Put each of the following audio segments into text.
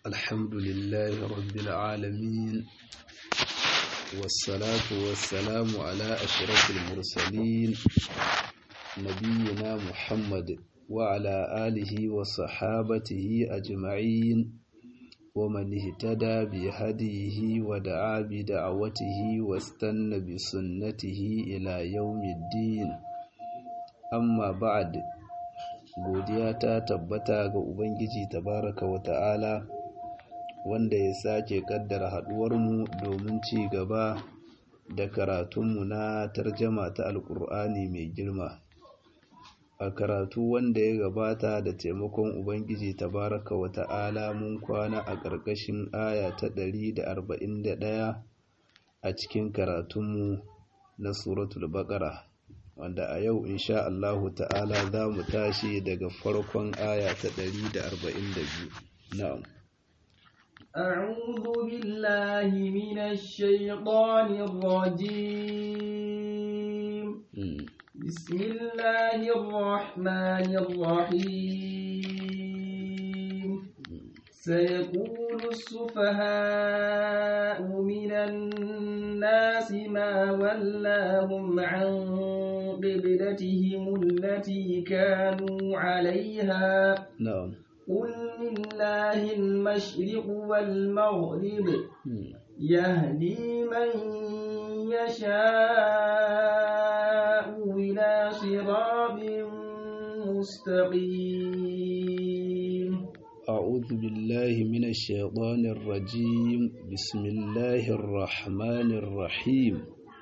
الحمد لله رب العالمين والصلاة والسلام على أشرف المرسلين نبينا محمد وعلى آله وصحابته أجمعين ومن اهتدى بهديه ودعا بدعوته واستنى بسنته إلى يوم الدين أما بعد godiya ta tabbata ga Ubangiji tabaraka wa ta'ala wanda ya sake kaddara haɗuwarmu domin ci gaba da karatunmu na tarjama ta alƙur'ani mai girma a karatu wanda ya gabata da taimakon Ubangiji tabaraka wa ta'ala mun kwana a ƙarƙashin aya ta ɗari da arba'in da ɗaya a cikin karatunmu na suratul baƙara wanda a yau insha Allahu ta'ala za mu tashi daga farkon aya ta 142 na'am أعوذ بالله من الشيطان الرجيم بسم الله الرحمن الرحيم سيقول السفهاء من الناس ما ولاهم عن قبلتهم التي كانوا عليها na'am قل لله المشرق والمغرب يهدي من يشاء إلى صراط مستقيم أعوذ بالله من الشيطان الرجيم بسم الله الرحمن الرحيم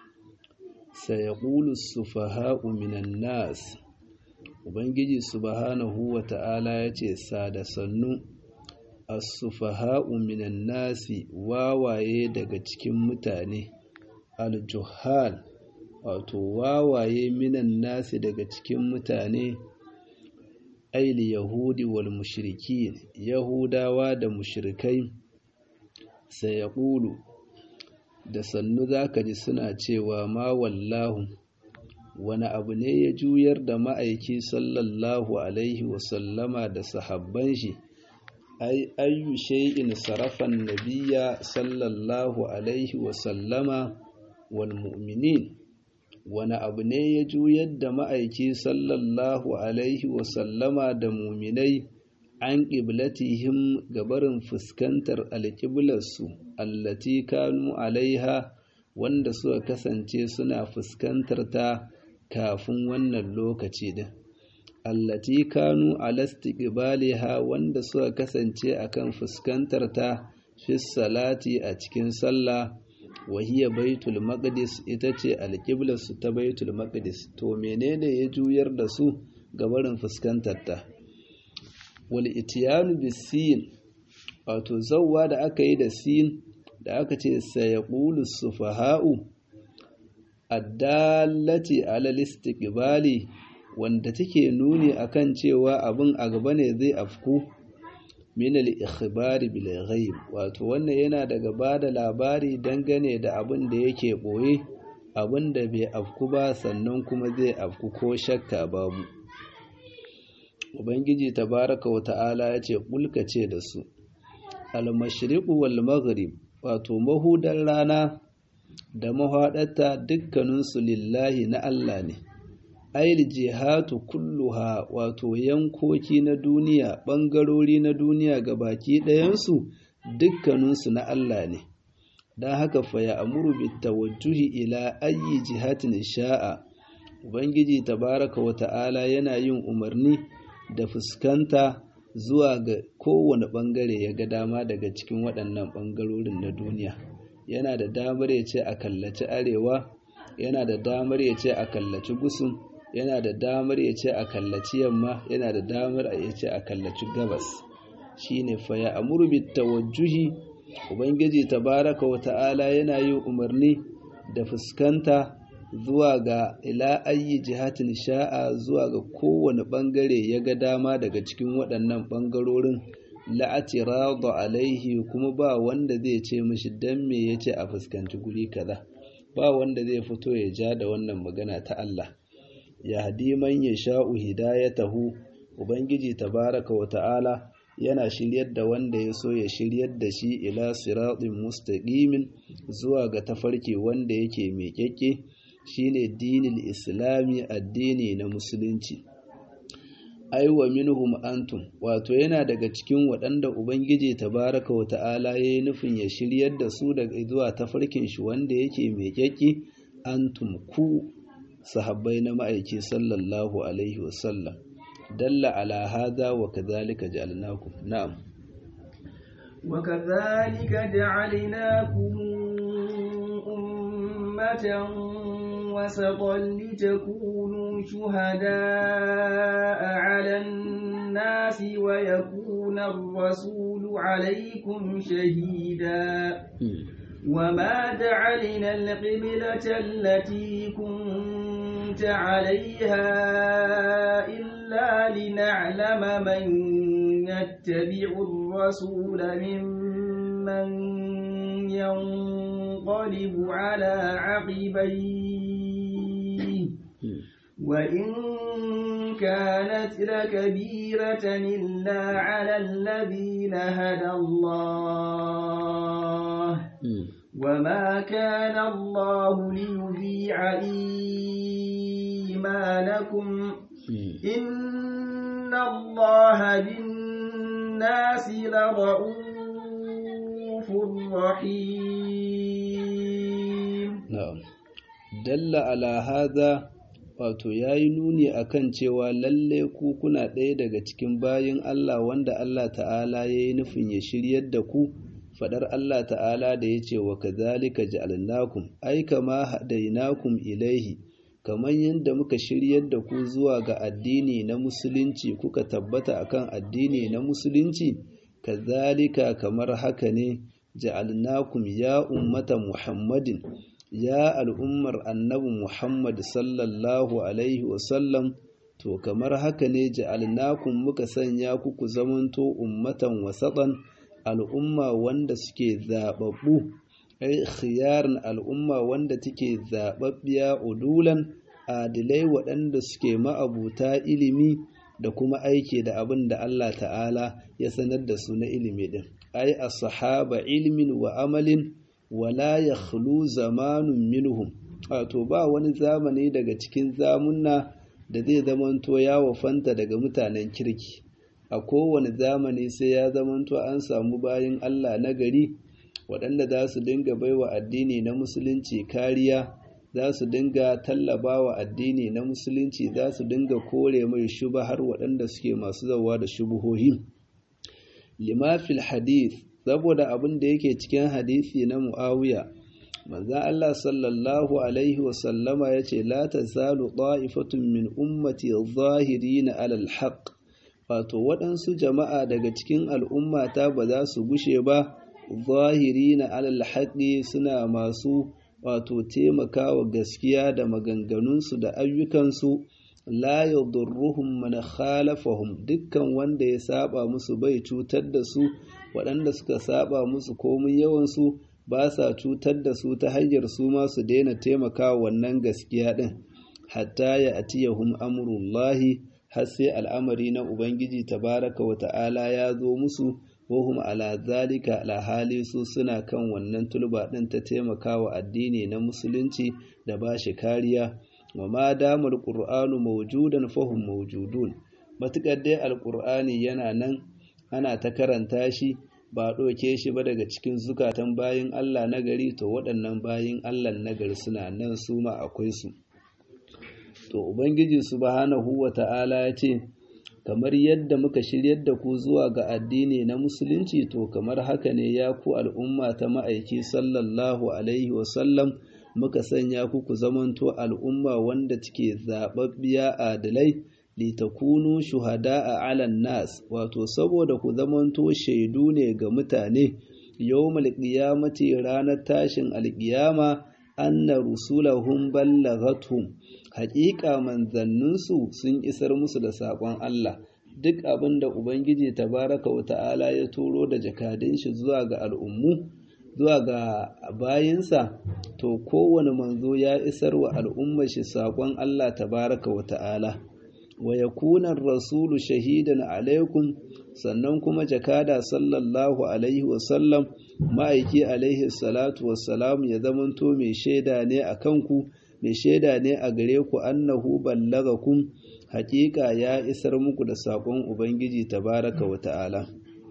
سيقول السفهاء من الناس Ubangiji subhanahu wa ta'ala ya ce, Sada sannu, as-sufaha'u minan nasi wawaye daga cikin mutane, al-juhal, wato wawaye minan nasi daga cikin mutane, aili Yahudi wal mushrikin Yahudawa da mushrikai, sai ya ƙulu, da sannu za ka ji suna cewa ma wallahu. wani abu ne ya juyar da ma'aiki sallallahu alaihi wasallama da sahabban shi ai ayyu shay'in sarafan nabiyya sallallahu alaihi wasallama wal mu'minin wani abu ne ya juyar da ma'aiki sallallahu alaihi wasallama da muminai an ƙiblatihim gabarin fuskantar alƙiblarsu allati kanu alaiha wanda suka kasance suna fuskantar ta kafin wannan lokaci din allati kanu alastiqbaliha wanda suka kasance akan fuskantar ta fi salati a cikin sallah wa hiya baitul maqdis ita ce alqiblarsu ta baitul maqdis to menene ya juyar da su ga barin fuskantar ta wal ityanu bisin wato zawwa da aka yi da sin da aka ce sayaqulu sufaha'u addallati alal istiqbali wanda take nuni akan cewa abin a gaba ne zai afku min al-ikhbari bil ghaib wato wannan yana daga bada labari dangane da abin da yake boye abin da bai afku ba sannan kuma zai afku ko shakka babu ubangiji tabaraka wa ta'ala ya ce kulkace da su al-mashriqu wal maghrib wato mahudan rana da mahaɗata dukkaninsu lillahi na Allah ne, ail jihatu kulluha wato yankoki na duniya ɓangarori na duniya ga baki ɗayansu dukkaninsu na Allah ne, don haka faya amuru bitawajjuhi ila ayi jihatin sha'a, Ubangiji tabaraka wa ta'ala yana yin umarni da fuskanta zuwa ga kowane ɓangare ya ga dama daga cikin waɗannan ɓangarorin na duniya. yana da damar ya ce a kallaci arewa yana da damar ya ce a kallaci gusun yana da damar ya ce a kallaci yamma yana da damar ya ce a kallaci gabas shine fa ya amuru bit tawajjuhi ubangiji tabaraka wa ta'ala yana yin umarni da fuskanta zuwa ga ila ayi jihatin sha'a zuwa ga kowane bangare ya ga dama daga cikin waɗannan bangarorin la'atirada alaihi kuma ba wanda zai ce mishi dan me yace a fuskanci guri kaza ba wanda zai fito ya ja da wannan magana ta Allah ya hadi man yasha'u hidayatahu ubangiji tabaraka wa ta'ala yana shiryar da wanda ya so ya shiryar da shi ila siratin mustaqimin zuwa ga tafarki wanda yake miƙaƙƙe shine dinin islami addini na musulunci aiwa minhum antum wato yana daga cikin waɗanda ubangiji tabaraka wa ta'ala yayi nufin ya shiryar da su daga zuwa tafarkin shi wanda yake miƙaƙƙe antum ku sahabbai na ma'aiki sallallahu alaihi wasallam dalla ala hada wa kadhalika ja'alnakum na'am وكذلك جعلناكم أمة وسطا لتكونوا شهداء على الناس ويكون الرسول عليكم شهيدا وما جعلنا القبلة التي كنت عليها إلا لنعلم من يتبع الرسول ممن ينقلب على عقبيه وإن كانت لكبيرة إلا على الذين هدى الله وما كان الله ليذيع إيمانكم إن الله بالناس لرؤوف رحيم na'am dalla ala hadha wato yayi nuni akan cewa lalle ku kuna ɗaya daga cikin bayin Allah wanda Allah ta'ala yayi nufin ya shiryar da ku fadar Allah ta'ala da yace wa kadhalika ja'alnakum ai kama hadainakum ilaihi kamar yadda muka shiryar da ku zuwa ga addini na musulunci kuka tabbata akan addini na musulunci kazalika kamar haka ne ja'alnakum ya ummata muhammadin ya al'ummar annabi muhammad sallallahu alaihi wasallam to kamar haka ne ja'alnakum muka sanya ku ku zamanto ummatan wasatan al'umma wanda suke zababbu ai khiyarin al'umma wanda take zababbiya udulan adilai waɗanda suke ma'abuta ilimi da kuma aiki da abin da Allah ta'ala ya sanar da su na ilimi din ai as-sahaba ilmin wa amalin wala yakhlu zamanun minhum wato ba wani zamani daga cikin zamunna da zai zamanto ya wafanta daga mutanen kirki a kowane zamani sai ya zamanto an samu bayin Allah na gari waɗanda za su dinga baiwa addini na musulunci kariya za su dinga tallabawa addini na musulunci za su dinga kore mai shuba har waɗanda suke masu zawa da shubuhohi limafil hadith saboda abin da yake cikin hadisi na muawiya manzon Allah sallallahu alaihi wasallama ya ce la tazalu ta'ifatun min ummati zahirina alal haqq wato waɗansu jama'a daga cikin al'ummata ba za su gushe ba zahirina alal haqqi suna masu wato taimakawa gaskiya da maganganunsu da ayyukansu la yadurruhum man khalafahum dukkan wanda ya saba musu bai cutar da su waɗanda suka saba musu komin yawansu ba sa cutar da su ta hanyar su ma su daina taimakawa wannan gaskiya ɗin hatta ya atiyahum amrullahi har sai al'amari na ubangiji tabaraka wa ta'ala ya zo musu wahum ala zalika ala hali su suna kan wannan tulba ɗin ta taimakawa addini na musulunci da ba shi kariya wa ma damar ƙur'anu mawjudan fahum mawjudun matuƙar dai alƙur'ani yana nan ana ta karanta shi ba ɗauke shi ba daga cikin zukatan bayin Allah na gari to waɗannan bayin Allah na gari suna nan su ma akwai su to ubangiji subhanahu wa ta'ala ya ce kamar yadda muka shiryar da ku zuwa ga addini na musulunci to kamar haka ne ya ku al'umma ta ma'aiki sallallahu alaihi wasallam muka sanya ku ku zamanto al'umma wanda take zaɓaɓɓiya adalai litakunu shuhada'a 'alan nas wato saboda ku zamanto shaidu ne ga mutane yawmal qiyamati ranar tashin alqiyama anna rusulahum ballagathum haƙiƙa manzanninsu sun isar musu da saƙon Allah duk abin da Ubangiji tabaraka wa ta'ala ya turo da jakadun shi zuwa ga al'ummu zuwa ga bayinsa to kowane manzo ya isar wa al'ummar shi saƙon Allah tabaraka wa ta'ala wa yakuna rasulu shahidan alaikum sannan kuma jakada sallallahu alaihi wasallam ma'aiki alaihi salatu wassalam ya zamanto mai shaida ne a kanku mai shaida ne a gare ku annahu ballagakum haƙiƙa ya isar muku da saƙon ubangiji tabaraka wa ta'ala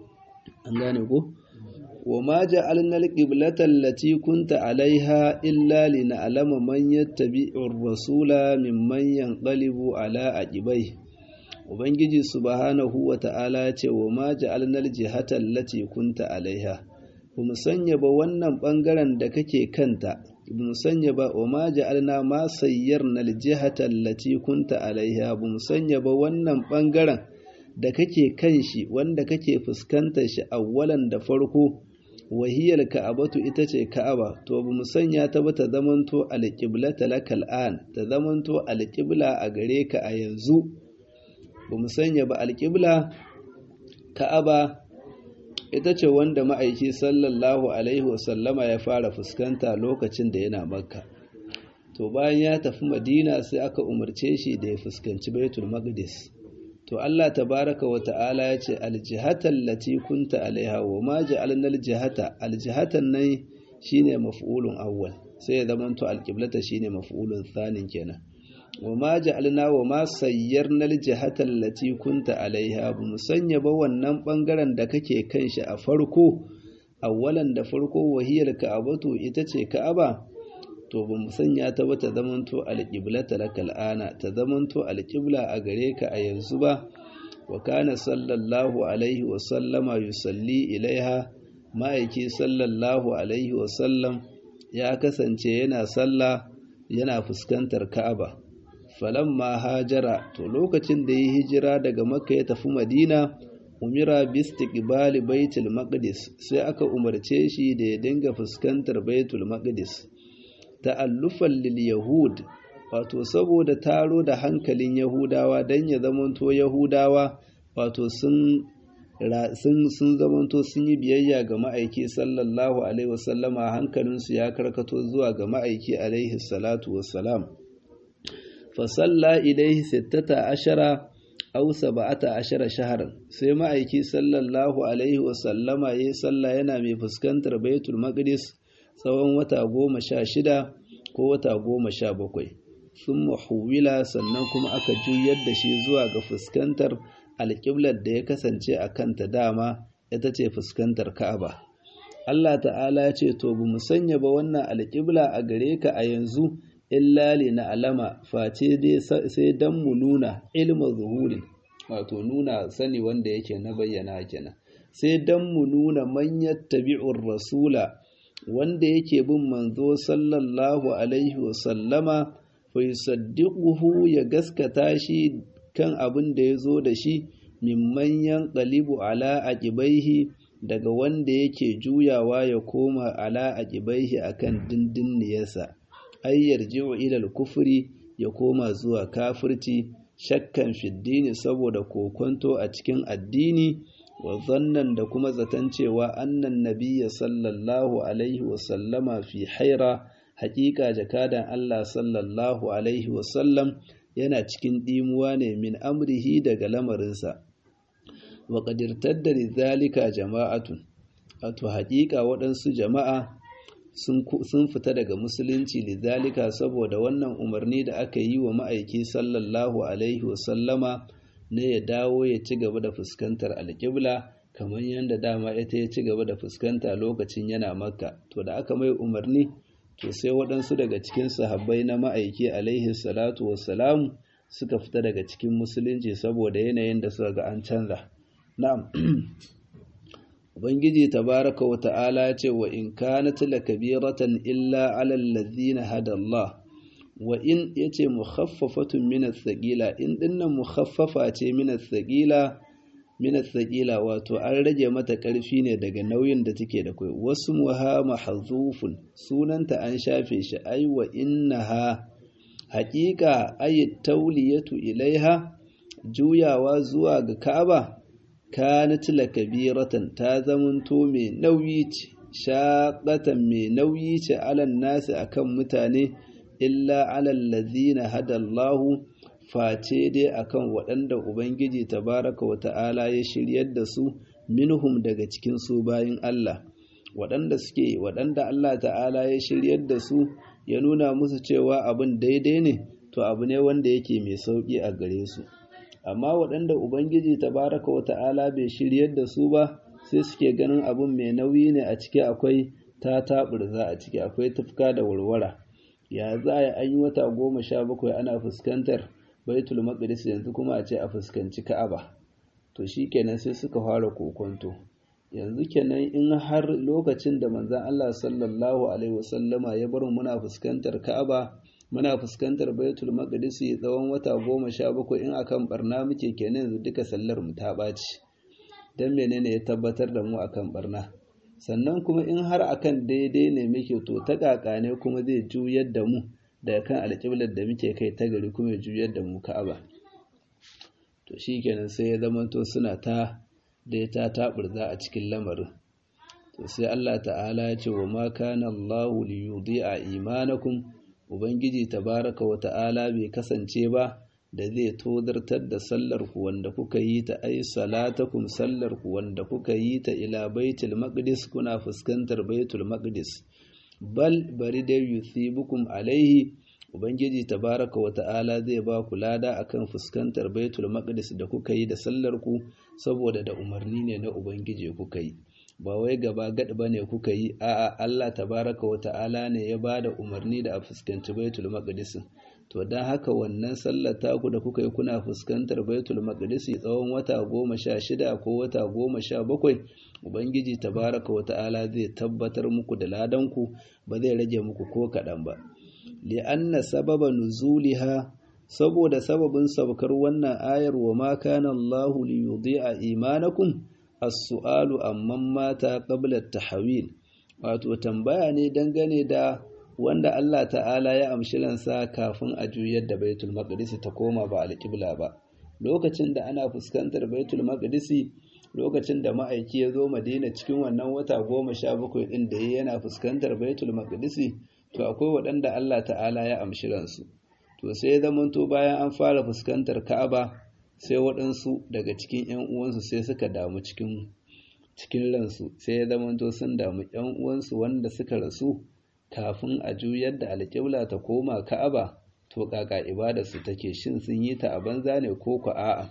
an gane ko wa ma ja'alna al-qiblata allati kunta 'alayha illa lina'lama man yattabi'u ar-rasula mimman yanqalibu 'ala aqibai ubangiji subhanahu wa ta'ala ya ce wa ma ja'alna al-jihata allati kunta 'alayha bamu sanya ba wannan bangaren da kake kanta bamu sanya ba wa ma ja'alna ma sayyarna al-jihata allati kunta 'alayha bamu sanya ba wannan bangaren da kake kan shi wanda kake fuskantar shi awwalan da farko wahiyar ka'abatu ita ce ka'aba to ba mu sanya ta ba ta zamanto alƙiblata lakal an ta zamanto alƙibla a gare ka a yanzu ba mu sanya ba alƙibla ka'aba ita ce wanda ma'aiki sallallahu alaihi wasallama ya fara fuskanta lokacin da yana makka to bayan ya tafi madina sai aka umarce shi da ya fuskanci baitul maqdis to Allah tabaraka wa ta'ala ya ce aljihatan lati kunta alaiha wa ma ja'alna aljihata aljihatan nan shine maf'ulun awwal sai ya zama to alqiblata shine maf'ulun thanin kenan wa ma ja'alna wa ma sayyarna aljihata allati kunta alaiha bu musanya ba wannan bangaren da kake kan shi a farko awwalan da farko wahiyar ka'abatu ita ce ka'aba to ba mu sanya ta ba ta zamanto alƙiblata lakal ana ta zamanto alƙibla a gare ka a yanzu ba wa kana sallallahu alaihi wa sallama yusalli ilaiha ma'aiki sallallahu alaihi wa sallam ya kasance yana sallah yana fuskantar ka'aba falamma hajara to lokacin da ya hijira daga makka ya tafi madina umira bistiqbali baitul maqdis sai aka umarce shi da ya dinga fuskantar baitul maqdis ta'allufan lil yahud wato saboda taro da hankalin yahudawa dan ya zamanto yahudawa wato sun sun sun zamanto sun yi biyayya ga ma'aiki sallallahu alaihi wasallama hankalinsu ya karkato zuwa ga ma'aiki alaihi salatu wassalam fa salla ilaihi sittata ashara aw sab'ata ashara shahran sai ma'aiki sallallahu alaihi wasallama yayi sallah yana mai fuskantar baitul maqdis tsawon wata goma sha shida ko wata goma sha bakwai sun mahuwila sannan kuma aka juyar da shi zuwa ga fuskantar alƙiblar da ya kasance a kanta dama ita ce fuskantar ka'aba Allah ta'ala ya ce to bu mu sanya ba wannan alƙibla a gare ka a yanzu illa li na alama face dai sai dan mu nuna ilma zuhurin wato nuna sani wanda yake na bayyana kenan sai dan mu nuna man yattabi'ur rasula wanda yake bin manzo sallallahu alaihi wasallama fa yusaddiquhu ya gaskata shi kan abin da ya zo da shi mimman yanqalibu ala aqibaihi daga wanda yake juyawa ya koma ala aqibaihi akan dindinniyarsa ay yarji'u ila al-kufri ya koma zuwa kafirci shakkan fiddini saboda kokonto a cikin addini wa zannan da kuma zaton cewa annan nabiyya sallallahu alaihi wasallama fi haira haƙiƙa jakadan Allah sallallahu alaihi wasallam yana cikin ɗimuwa ne min amrihi daga lamarinsa wa ƙadirtar da zalika jama'atun wato haƙiƙa waɗansu jama'a sun fita daga musulunci lidhalika saboda wannan umarni da aka yi wa ma'aiki sallallahu alaihi wasallama ne ya dawo ya ci gaba da fuskantar alƙibla kamar yadda dama ita ya ci gaba da fuskanta lokacin yana makka to da aka mai umarni to sai waɗansu daga cikin sahabbai na ma'aiki alaihi salatu wassalamu suka fita daga cikin musulunci saboda yanayin da suka ga an canza na'am ubangiji tabaraka wa ta'ala ya ce wa in kanat lakabiratan illa ala allazina hada Allah wa in yace mukhaffafatun min as-saqila in dinnan mukhaffafa ce min as-saqila min as-saqila wato an rage mata karfi ne daga nauyin da take da kai wasu muha mahzufun sunanta an shafe shi ai wa innaha haqiqa ay tawliyatu ilaiha juyawa zuwa ga Ka'aba kanat lakabiratan ta zamanto mai nauyi ce shaqatan mai nauyi ce alan nasi akan mutane illa alal ladina hadallahu face dai akan waɗanda ubangiji tabaraka wa ta'ala ya shiryar da su minhum daga cikin su bayin Allah waɗanda suke waɗanda Allah ta'ala ya shiryar da su ya nuna musu cewa abin daidai ne to abu ne wanda yake mai sauƙi a gare su amma waɗanda ubangiji tabaraka wa ta'ala bai shiryar da su ba sai suke ganin abin mai nauyi ne a ciki akwai ta taɓurza a ciki akwai tufka da warwara ya za a yi an yi wata goma sha bakwai ana fuskantar baitul maqdis yanzu kuma a ce a fuskanci ka'aba to shi kenan sai suka fara kokonto yanzu kenan in har lokacin da manzon Allah sallallahu alaihi wasallama ya bar muna fuskantar ka'aba muna fuskantar baitul maqdis tsawon wata goma sha bakwai in akan barna muke kenan yanzu duka sallar mu ta ɓaci dan menene ya tabbatar da mu akan barna sannan kuma in har akan daidai ne muke to ta kaka ne kuma zai juyar da mu daga kan alƙiblar da muke kai ta gari kuma ya juyar da mu ka'aba to shikenan sai ya zamanto suna ta da ta taburza a cikin lamarin to sai Allah ta'ala ya ce wa ma kana Allahu li yudhi'a imanakum ubangiji tabaraka wa ta'ala bai kasance ba da zai todartar da sallar ku wanda kuka yi ta ai salatakum sallar ku wanda kuka yi ta ila baitul maqdis kuna fuskantar baitul maqdis bal bari da yusibukum alaihi ubangiji tabaraka wa ta'ala zai ba ku lada akan fuskantar baitul maqdis da kuka yi da sallar ku saboda da umarni ne na ubangiji kuka yi ba wai gaba gad bane kuka yi a'a Allah tabaraka wa ta'ala ne ya bada umarni da a fuskanci baitul maqdis to dan haka wannan sallar taku da kuka yi kuna fuskantar baitul maqdis tsawon wata goma sha shida ko wata goma sha bakwai ubangiji tabaraka wa ta'ala zai tabbatar muku da ladan ku ba zai rage muku ko kaɗan ba li'anna sababa nuzuliha saboda sababin sabkar wannan ayar wa ma kana Allahu li yudhi'a imanakum as-su'alu amman mata qabla at-tahwil wato tambaya ne dangane da wanda Allah ta'ala ya amshi ransa kafin a juyar da Baitul Maqdis ta koma ba al-qibla ba lokacin da ana fuskantar Baitul Maqdis lokacin da ma'aiki ya zo Madina cikin wannan wata goma sha bakwai ɗin da yana fuskantar Baitul Maqdis to akwai waɗanda Allah ta'ala ya amshi ransu to sai zamanto bayan an fara fuskantar Ka'aba sai waɗansu daga cikin ‘yan uwansu sai suka damu cikin cikin ransu sai ya zamanto sun damu ‘yan uwansu wanda suka rasu kafin a juyar da alƙibla ta koma Ka'aba to kaka ibada su take shin sun yi ta a banza ne ko ku a'a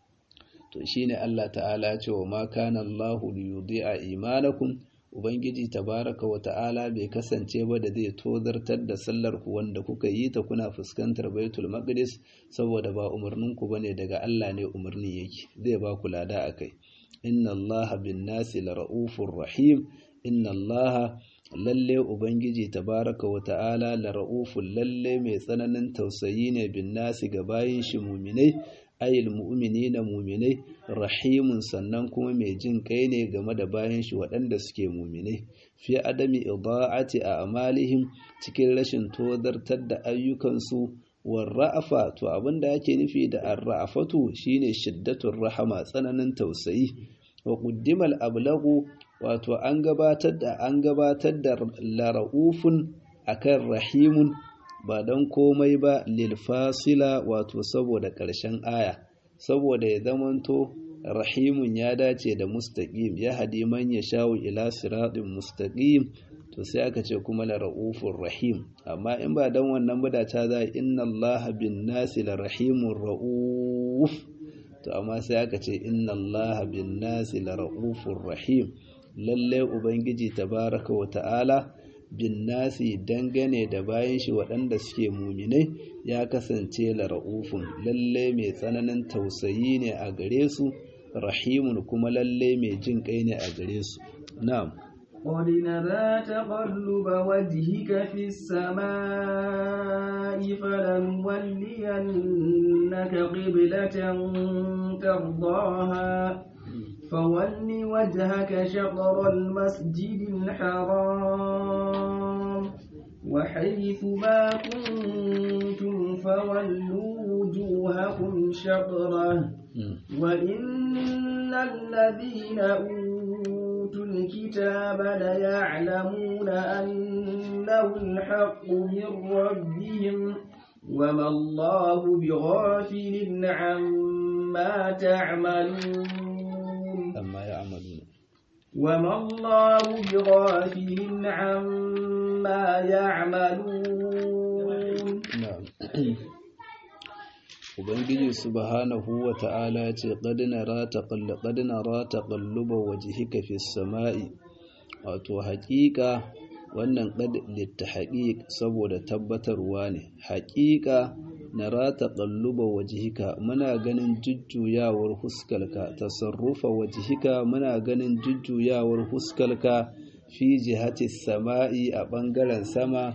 to shine Allah ta'ala ya ce wa ma kana Allahu liyudhi'a imanakum Ubangiji tabaraka wa ta'ala bai kasance ba da zai tozartar da sallar ku wanda kuka yi ta kuna fuskantar Baitul Maqdis saboda ba umarnin ku bane daga Allah ne umarni yake zai ba ku lada akai inna Allaha bin nasi lara'ufur rahim inna Allaha lalle Ubangiji tabaraka wa ta'ala lara'uful lalle mai tsananin tausayi ne bin nasi ga bayin shi muminai ayil mu'minina muminai rahimun sannan kuma mai jin kai ne game da bayan shi waɗanda suke muminai fi adami ida'ati a amalihim cikin rashin tozartar da ayyukansu war ra'afa to abinda ake nufi da ar-ra'afatu shine shiddatur rahama tsananin tausayi wa quddimal ablagu wato an gabatar da an gabatar da lara'ufun akan rahimun ba don komai ba lilfasila wato saboda ƙarshen aya saboda ya zamanto rahimun ya dace da mustaqim ya hadi man ya shawo ila siratin mustaqim to sai aka ce kuma la raufur rahim amma in ba dan wannan ba da ta za inna allaha bin nasi la rahimur rauf to amma sai aka ce inna allaha bin nasi la raufur rahim lalle ubangiji tabaraka wa ta'ala bin nasi dangane da bayan shi waɗanda suke muminai ya kasance la ra'ufun lalle mai tsananin tausayi ne a gare su rahimun kuma lalle mai jin kai ne a gare su na'am قد نرى تقلب وجهك في السماء فلنولينك قبلة ترضاها فول وجهك شطر المسجد الحرام وحيث ما كنتم فولوا وجوهكم شطره وإن الذين أوتوا الكتاب ليعلمون أنه الحق من ربهم وما الله بغافل عما تعملون amma ya amalu وما الله بغافل عما يعملون na'am ubangiji subhanahu wa ta'ala ya ce qad nara taqall qad nara taqalluba wajhika fis sama'i wato haƙiƙa wannan qad littahqiq saboda tabbatarwa ne haƙiƙa nara taqalluba wajhika muna ganin jujjuyawar huskalka tasarrufa wajhika muna ganin jujjuyawar huskalka fi jihati sama'i a ɓangaren sama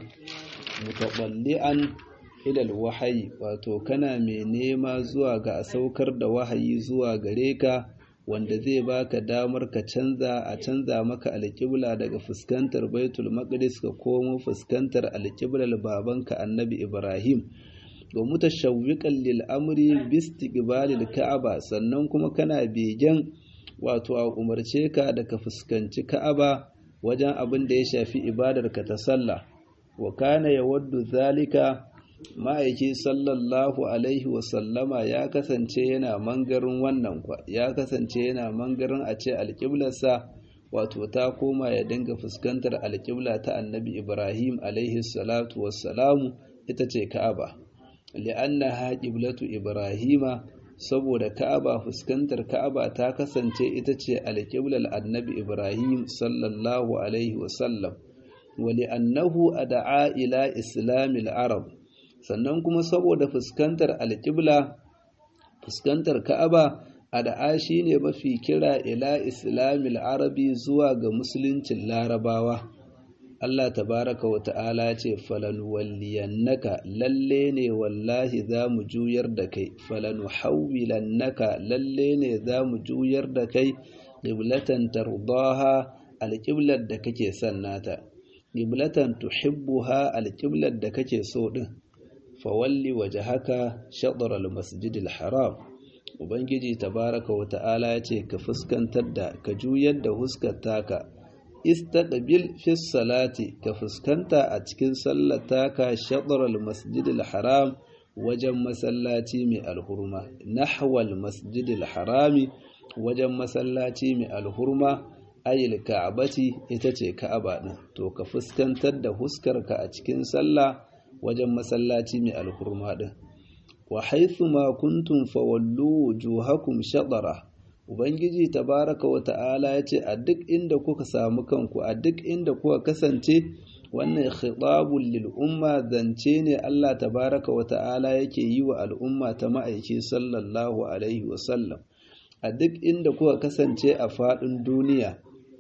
mutaɓalli'an ilal wahayi wato kana mai nema zuwa ga a saukar da wahayi zuwa gare ka wanda zai baka damar ka canza a canza maka alƙibla daga fuskantar baitul maqdis ka komo fuskantar alƙiblar babanka annabi ibrahim wa mutashawwiqan lil amri bi istiqbalil ka'aba sannan kuma kana begen wato a umarce ka da ka fuskanci ka'aba wajen abin da ya shafi ibadarka ta sallah wa kana yawaddu zalika ma'aiki sallallahu alaihi wasallama ya kasance yana mangarin wannan kwa ya kasance yana mangarin a ce alƙiblarsa wato ta koma ya dinga fuskantar alƙibla ta annabi ibrahim alaihi salatu wassalamu ita ce ka'aba li'annaha qiblatu ibrahima saboda ka'aba fuskantar ka'aba ta kasance ita ce alƙiblar annabi ibrahim sallallahu alaihi wasallam wa li'annahu ad'a ila islamil arab sannan kuma saboda fuskantar alƙibla fuskantar ka'aba ad'a shine mafi kira ila islamil arabi zuwa ga musuluncin larabawa Allah tabaraka wa ta'ala ce falan walliyannaka lalle ne wallahi za mu juyar da kai falan hawwilannaka lalle ne za mu juyar da kai qiblatan tardaha alqiblar da kake son nata qiblatan tuhibbuha alqiblar da kake so din fawalli wajhaka shatr almasjidil haram ubangiji tabaraka wa ta'ala ya ce ka fuskantar da ka juyar da huskar taka istaqbil fi salati ka fuskanta a cikin sallata ka shadral masjidil haram wajen masallaci mai alhurma nahwal masjidil harami wajen masallaci mai alhurma ayil ka'abati ita ce ka'aba din to ka fuskantar da huskarka a cikin sallah wajen masallaci mai alhurma din wa haythu ma kuntum fawallu wujuhakum shadara Ubangiji tabaraka wa ta'ala ya ce a duk inda kuka samu kanku a duk inda kuka kasance wannan khitabun lil umma zance ne Allah tabaraka wa ta'ala yake yi wa al'umma ta ma'aiki sallallahu alaihi wasallam a duk inda kuka kasance a faɗin duniya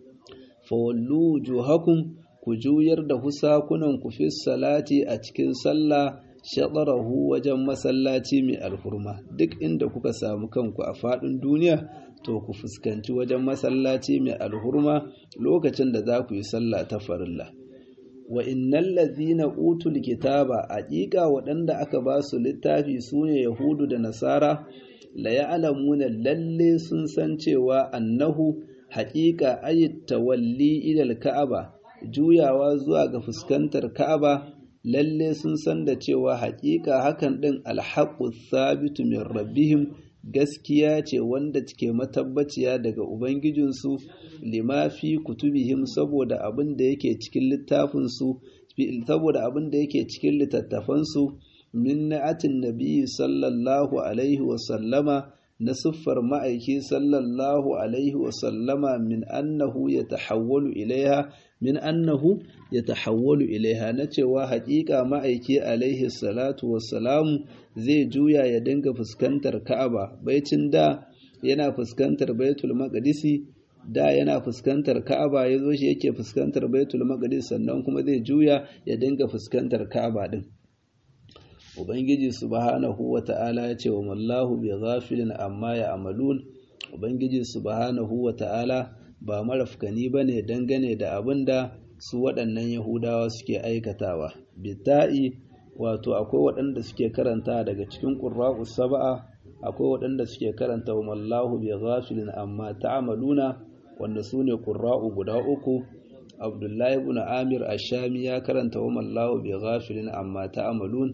fawallu wujuhakum ku juyar da husakunan ku fi salati a cikin sallah shaɗarahu wajen masallaci mai alhurma duk inda kuka samu kanku a faɗin duniya to ku fuskanci wajen masallaci mai alhurma lokacin da za ku yi sallah ta farilla wa innal ladhina utul kitaba haƙiƙa waɗanda aka ba su littafi sune yahudu da nasara la ya'lamuna lalle sun san cewa annahu haƙiƙa ayat tawalli ila ka'aba juyawa zuwa ga fuskantar ka'aba lalle sun san da cewa haƙiƙa hakan ɗin alhaƙu sabitu min rabbihim gaskiya ce wanda take matabbaciya daga ubangijinsu lima fi kutubihim saboda abin da yake cikin littafinsu saboda abin da yake cikin littattafansu min na'atin nabiyyi sallallahu alaihi wa sallama na siffar ma'aiki sallallahu alaihi wa sallama min annahu ya tahawwalu ilaiha min annahu ya tahawwalu ilaiha na cewa haƙiƙa ma'aiki alaihi salatu wassalamu zai juya ya dinga fuskantar ka'aba baicin da yana fuskantar baitul maqdisi da yana fuskantar ka'aba ya zo shi yake fuskantar baitul maqdis sannan kuma zai juya ya dinga fuskantar ka'aba din ubangiji subhanahu wata'ala ya ce wa mallahu bi ghafilin amma ya amalun ubangiji subhanahu wata'ala ba marafkani ba ne dangane da abin da su waɗannan yahudawa suke aikatawa bita'i wato akwai waɗanda suke karanta daga cikin ƙurra'u saba'a akwai waɗanda suke karanta wa mallahu bi ghafilin amma ta'amaluna wanda su ne ƙurra'u guda uku abdullahi ibn amir ashami ya karanta wa mallahu bi ghafilin amma ta'amalun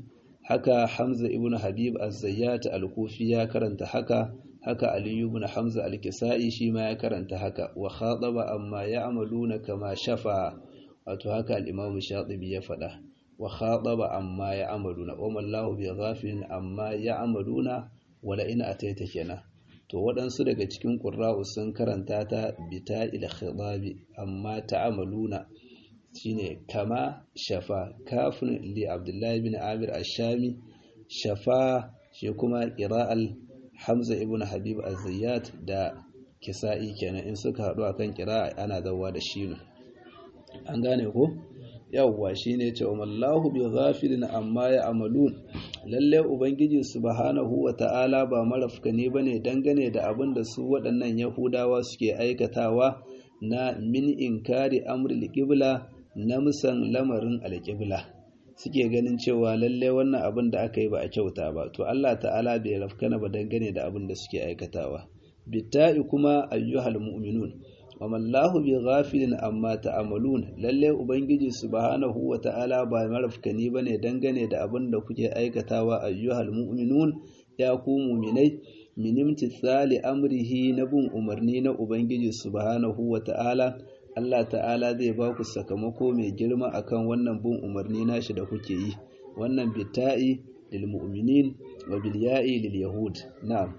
haka Hamza ibn Habib az-Zayyat al-Kufi ya karanta haka haka Ali ibn Hamza al-Kisa'i shi ma ya karanta haka wa khataba amma ya'maluna kama shafa wato haka al-Imam Shatibi ya faɗa wa khataba amma ya'maluna wa mallahu bi ghafilin amma ya'maluna wala in ataita kenan to waɗansu daga cikin ƙurra'u sun karanta ta bita ila khitabi amma ta'amaluna shine kama shafa kafin li abdullahi bin amir ashami shafa shi kuma qira'al hamza ibn habib az-zayyat da kisa'i kenan in suka haɗu akan qira'a ana zawa da shi an gane ko yawwa shine ce wallahu bi ghafilin amma ya amalun lalle ubangiji subhanahu wa ta'ala ba marafkani bane dangane da abin da su waɗannan yahudawa suke aikatawa na min inkari amri alqibla na musan lamarin alqibla suke ganin cewa lalle wannan abin da aka yi ba a kyauta ba to Allah ta'ala bai rafkana ba dangane da abin da suke aikatawa bitta'i kuma ayyuhal mu'minun wamallahu bi ghafilin amma ta'amalun lalle ubangiji subhanahu wata'ala ba marafkani bane dangane da abin da kuke aikatawa ayyuhal mu'minun ya ku mu'minai min imtithali amrihi na bin umarni na ubangiji subhanahu wata'ala Allah ta'ala zai ba ku sakamako mai girma akan wannan bin umarni nashi da kuke yi wannan bitta'i lil mu'minin wa bil ya'i lil yahud na'am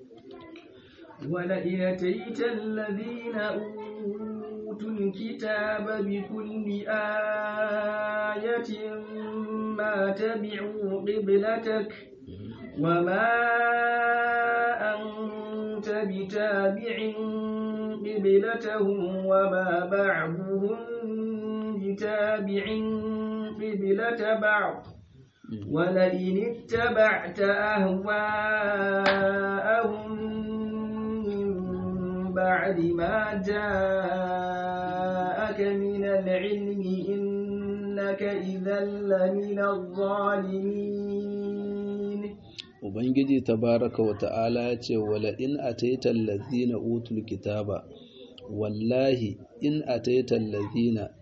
ولئن أتيت الذين أوتوا الكتاب بكل آية ما تبعوا قبلتك وما أنت بتابع قبلتهم وما بعضهم بتابع قبلة بعض ولئن اتبعت أهواءهم بعد ما جاءك من العلم إنك إذا لمن الظالمين Ubangiji tabaraka wa ta'ala ya ce, Wala in ataita allazina utul kitaba, wallahi in ataita allazina,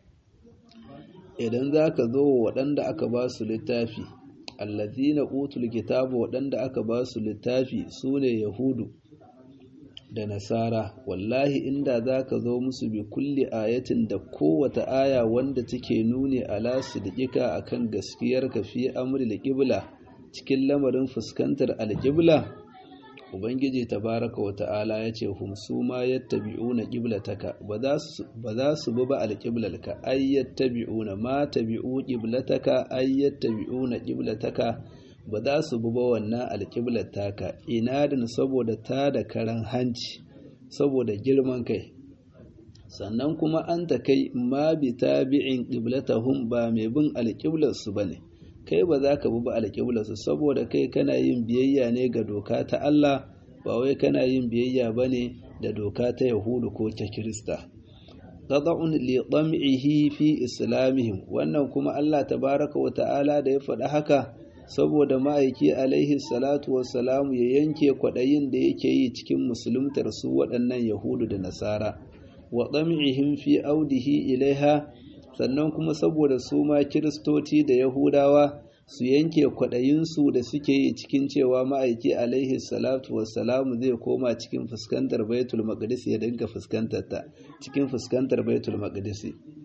idan za ka zo wa waɗanda aka ba su littafi, allazina utul kitaba waɗanda aka ba su littafi su ne Yahudu, da nasara wallahi inda za ka zo musu bi kulli ayatin da kowata aya wanda take nuni ala sidqika akan gaskiyar ka fi amri alqibla cikin lamarin fuskantar alqibla ubangiji tabaraka wa ta'ala yace hum suma yattabi'una qiblataka ba za su ba za su bi ba alqiblalka ay yattabi'una ma tabi'u qiblataka ay yattabi'una qiblataka ba za su bi ba wannan alƙiblar taka inadin saboda ta da karan hanci saboda girman kai sannan kuma an ta kai ma bi tabi'in qiblatahum ba mai bin alƙiblar su bane kai ba za ka bi ba alƙiblar su saboda kai kana yin biyayya ne ga doka ta Allah ba wai kana yin biyayya bane da doka ta Yahudu ko ta Kirista qada'un li tam'ihi fi islamihim wannan kuma Allah tabaraka wa ta'ala da ya faɗi haka saboda ma'aiki alaihi salatu wassalamu ya yanke kwaɗayin da yake yi cikin musuluntar su waɗannan yahudu da nasara wa ɗam'ihim fi audihi ilaiha sannan kuma saboda su ma kiristoci da yahudawa su yanke kwaɗayinsu da suke yi cikin cewa ma'aiki alaihi salatu wassalamu zai koma cikin fuskantar baitul maqdis ya dinga fuskantar ta cikin fuskantar baitul maqdis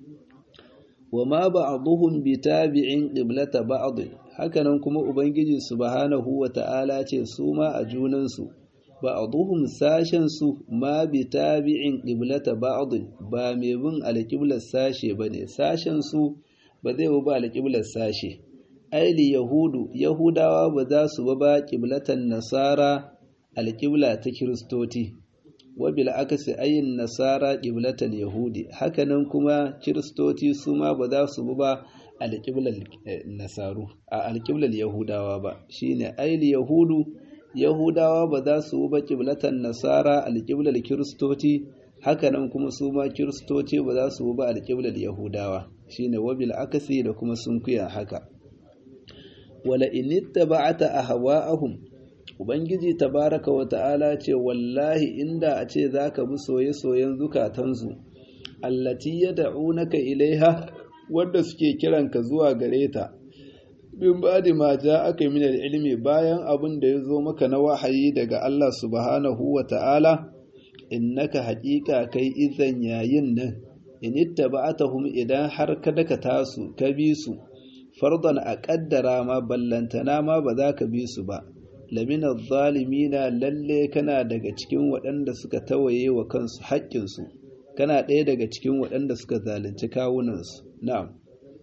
wa ma ba'dhum bitabi'in qiblata ba'd hakanan kuma ubangiji subhanahu wata'ala ce su ma a junansu ba'dhum sashen su ma bitabi'in qiblata ba'd ba mai bin alqiblar sashe bane sashen su ba zai ba alqiblar sashe aili yahudu yahudawa ba za su ba qiblatan nasara alqibla ta kiristoti wabil akasi ayin nasara qiblatal yahudi hakanan kuma kiristoti su ma ba za su ba alqiblar nasaru a alqiblar yahudawa ba shine aili yahudu yahudawa ba za su ba qiblatan nasara alqiblar kiristoti hakanan kuma su ma kiristoti ba za su ba alqiblar yahudawa shine wabil akasi da kuma sunkuya haka wala inittaba'ata ahwa'ahum Ubangiji tabaraka wa ta'ala ce wallahi inda a ce za ka bi soye-soyen zukatansu, allati ya da'unaka ilaiha wadda suke kiranka zuwa gare ta, bin ba'di ma aka min ilmi bayan abin da ya zo maka na wahayi daga Allah subhanahu wa ta'ala innaka haƙiƙa kai izan yayin nan in ittaba'atahum idan har ka daka tasu ka bi su fardan a ƙaddara ma ballantana ma ba za ka bi su ba lamina zalimina lalle kana daga cikin waɗanda suka tawaye wa kansu haƙƙinsu kana ɗaya daga cikin waɗanda suka zalunci kawunansu na'am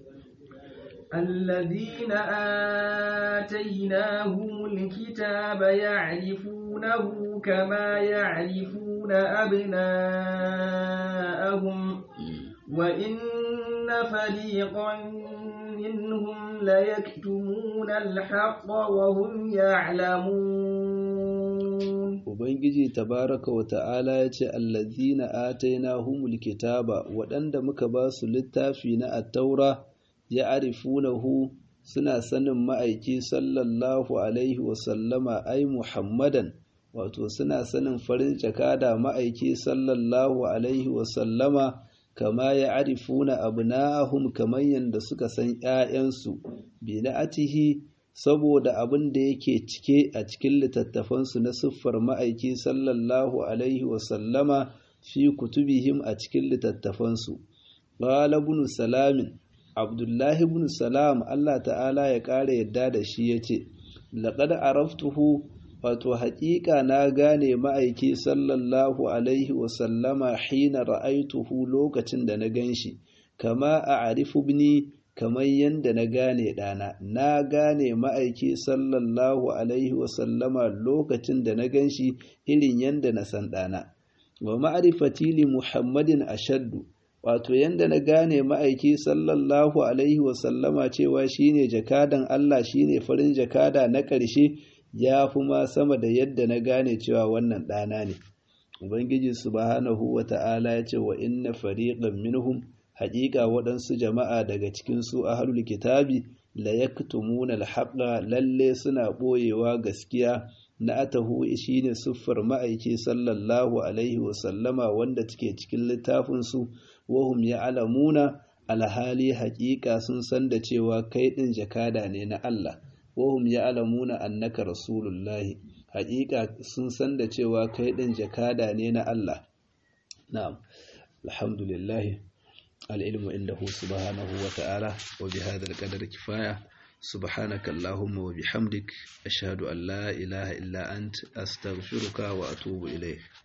الذين آتيناهم الكتاب يعرفونه كما يعرفون أبناءهم وإن فريقا منهم ليكتمون الحق وهم يعلمون Ubangiji tabaraka wa ta'ala ya ce, Allazina atainahumul kitaba waɗanda muka ba su littafi na attaura ya arifunahu suna sanin ma'aiki sallallahu Alaihi wasallama ai Muhammadan, wato suna sanin farin jakada ma'aiki sallallahu Alaihi wasallama kama ya arifuna abna'ahum kamar yadda suka san ‘ya'yansu, bi na'atihi saboda abin da yake cike a cikin littattafansu na siffar ma'aiki sallallahu Alaihi wasallama fi kutubihim a cikin littattafansu. Ƙala ibn Salamin, Abdullahi ibn Salam Allah ta'ala ya ƙara yadda da shi ya ce, Laƙada araftuhu wato haƙiƙa na gane ma'aiki sallallahu alaihi wasallama hina ra'aituhu lokacin da na gan shi, kama a arifu bini kamar yadda na gane ɗana, na gane ma'aiki sallallahu alaihi wasallama lokacin da na gan shi irin yadda na san ɗana. Wa ma'arifati li Muhammadin ashaddu, wato yadda na gane ma'aiki sallallahu alaihi wasallama cewa shine jakadan Allah shine farin jakada na ƙarshe ya fi ma sama da yadda na gane cewa wannan ɗana ne ubangiji subhanahu wa ta'ala ya ce wa inna fariqan minhum haƙiƙa waɗansu jama'a daga cikin su ahlul kitabi la yaktumuna al lalle suna ɓoyewa gaskiya na atahu shine siffar ma'aiki sallallahu alaihi wa sallama wanda take cikin littafin su wahum ya'lamuna alhali haƙiƙa sun san da cewa kai ɗin jakada ne na Allah wahum ya'lamuna annaka rasulullahi haƙiƙa sun san da cewa kai ɗin jakada ne na Allah na'am alhamdulillah al'ilmu indahu subhanahu wa ta'ala wa bihadha al-qadar kifaya subhanaka allahumma wa bihamdik ashhadu an la ilaha illa ant astaghfiruka wa atubu ilayk